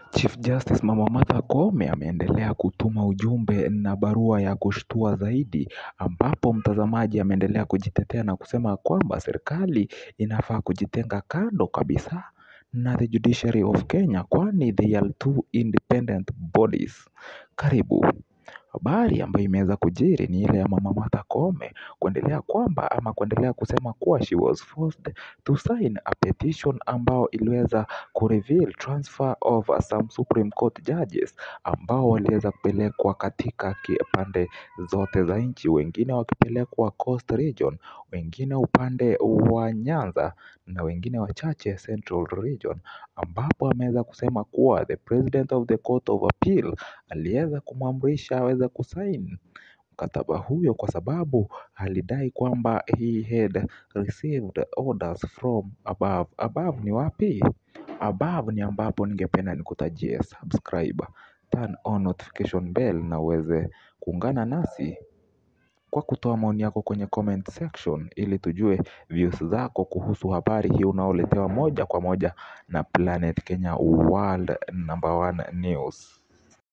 Chief Justice Mama Martha Koome ameendelea kutuma ujumbe na barua ya kushtua zaidi ambapo mtazamaji ameendelea kujitetea na kusema kwamba serikali inafaa kujitenga kando kabisa na the judiciary of Kenya kwani they are two independent bodies. Karibu. Habari ambayo imeweza kujiri ni ile ya Mama Martha Koome kuendelea kwamba ama kuendelea kusema kuwa she was forced to sign a petition ambao iliweza kureveal transfer of some Supreme Court judges ambao waliweza kupelekwa katika pande zote za nchi, wengine wakipelekwa Coast Region, wengine upande wa Nyanza na wengine wachache Central Region ambapo ameweza kusema kuwa the president of the court of appeal aliweza kumwamrisha aweze kusaini mkataba huyo kwa sababu alidai kwamba he had received orders from above. Above ni wapi? Above ni ambapo ningependa nikutajie subscribe, turn on notification bell na uweze kuungana nasi kwa kutoa maoni yako kwenye comment section ili tujue views zako kuhusu habari hii unaoletewa moja kwa moja na Planet Kenya World Number One News.